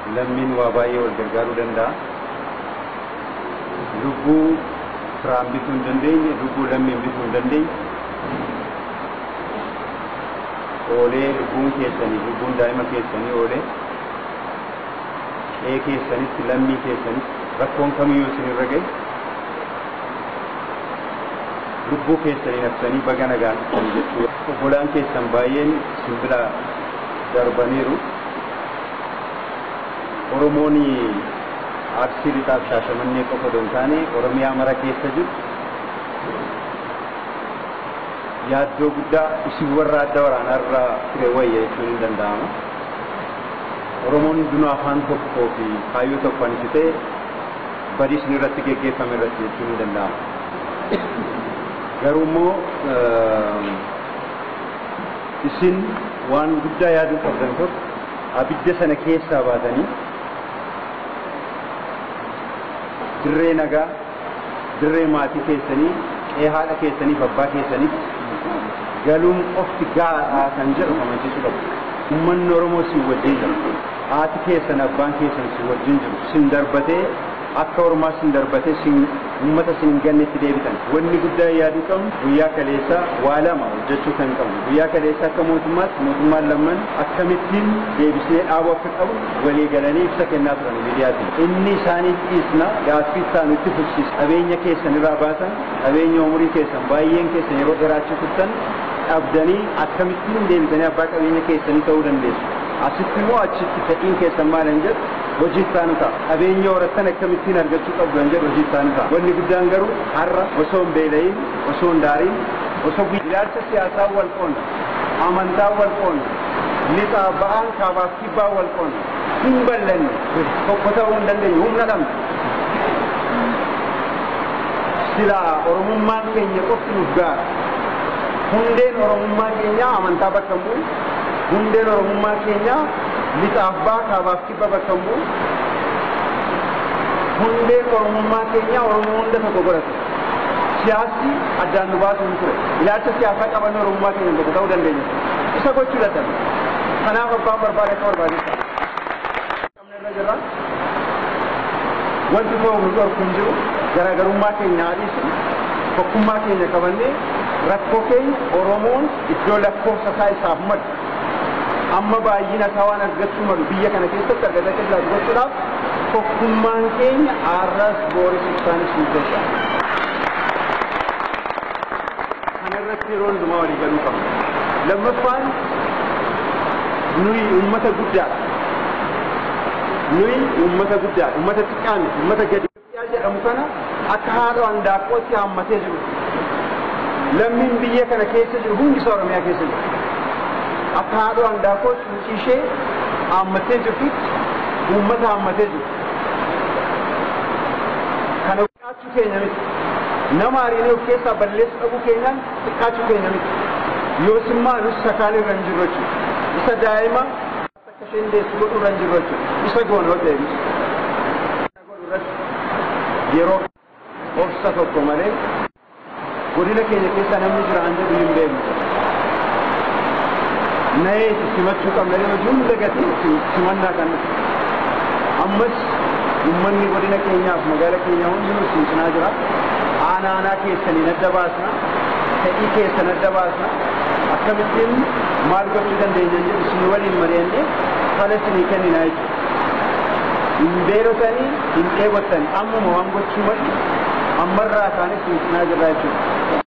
lammiin waa baay'ee wal gargaaruu danda'a. Lubbuu firaan bituu hin dandeenye, lubbuu lammiin bituu hin dandeenye. Oolee lubbuun keessanii, lubbuun daa'ima keessanii oolee qe'ee keessanitti, lammii keessanitti rakkoon kamiyyuu isinirra gahe lubbuu keessanii nafsanii baga nagaan dhuftan jechuudha. Obbolaan keessan baay'een simbira darbaniiru. Oromoon arsii lixaaf shaashamannee qofa osoo hin taane Oromiyaa mara keessa jiru yaaddoo guddaa isin warra adda waraanaa irraa ture wayya jechuun hin danda'ama. Oromoon hundinuu afaan tokkoo fi kaayyoo tokko kan ta'e badii isin irratti geggeeffame irratti jechuun hin danda'ama. Garuu immoo isin waan guddaa yaaduu qabdan tokko abidda sana keessaa baatanii dirree nagaa, dirree maatii keessanii, qe'ee haadha keessaniif abbaa keessanitti galuun qofti gaadhaa kan jedhu amansiisuu qabu. Uummanni Oromoo si wajjin jira. Haati keessan abbaan keessan si wajjin jiru. Sin darbatee akka ormaa sin darbatee sin uummata sin hin gannetti deebitan. Wanni guddaa yaaduu qabnu guyyaa kaleessaa waa lama hojjechuu kan qabnu. Guyyaa kaleessaa akka mootummaatti mootummaan lamman akkamittiin deebisee dhaabuu akka qabu walii galanii ibsa kennaa turan miidiyaatiin. Inni isaaniif dhiisna gaaffii isaa nutti fufsiisa. Qabeenya keessan irraa baasan, qabeenya umurii keessan baay'een keessan yeroo dheeraachuu turtan dhabdanii akkamittiin deebitanii abbaa qabeenya keessanii ta'uu dandeessu. Asitti immoo achitti fedhiin keessan maal hin jedhu hojii isaanii ta'a. Qabeenya horattan akkamittiin argachuu qabdu hin jedhu hojii isaanii ta'a. Wanni guddaan garuu har'a osoo hin beela'iin, osoo hin daariin, osoo ilaalcha siyaasaa wal qoonna, amantaa wal qoonna, lixaa ba'aan kaabaaf kibbaa wal qoonna, hin ballanne tokko ta'uu hin dandeenye humna dhabna. Silaa Oromummaan keenya qofti nuuf gaara. Hundeen Oromummaa keenyaa amantaa bakka hin bu'u. hundeen oromummaa keenya lixaaf baa kaabaaf kibba bakka hin bu'u hundeen oromummaa keenya oromoo hunda tokko godhate siyaasni addaan nu baasuu hin ture ilaalcha siyaasaa qabanne oromummaa keenya tokko ta'uu dandeenya isa gochuu dadhabe kanaaf abbaan barbaade akka barbaadeessa qabnerra jirra wanti ta'u nu dhorku hin jiru garaagarummaa keenya haadhiisu tokkummaa keenya qabannee rakkoo keenya oromoon iddoo lakkoofsa isaa isaaf maddu amma baay'ina isaa waan argachuu malu biyya kana keessatti argata keessaa gochuudhaaf tokkummaan keenya arras booris ibsaanis nu gasha. Kana irratti yeroo hundumaa walii galuu qabna. Lammaffaan nuyi uummata guddaadha. Nuyi uummata guddaadha. Uummata xiqqaa miti. Uummata gadi jedhamu kana akka haadha handaaqqootti hammatee jiru. Lammiin biyya kana keessa jiru hundi isaa Oromiyaa keessa jiru. akka haadha handaaqqoo cuucii ishee hammatee jirtutti uummata hammatee jiru. Kana xiqqaachuu keenya miti. Nama hariinee of keessaa balleessu dhabuu keenyaan xiqqaachuu keenya miti. Yoos immoo nus sakaan irra hin jirru jechuudha. Isa daa'ima akka isheen deessu godhu irra hin jirru jechuudha. Isa goonoo deebisu. Yeroo obsa tokko malee godina keenya keessa namni jira an jedhu hin beeknu. na'ee itti simachuu qabna yeroo hunda gatii simannaa kan ammas uummanni godina keenyaaf magaala keenya hundinuu isin cinaa jira aanaa aanaa keessaniin adda baasna fedhii keessan adda baasna akkamittiin maal gochuu dandeenya jedhu isin waliin mari'annee fala isinii kenninaa jechuudha hin beelotanii hin dheebottanii ammuma waan gochuu malu ammarraa kaanis isin cinaa jirra jechuudha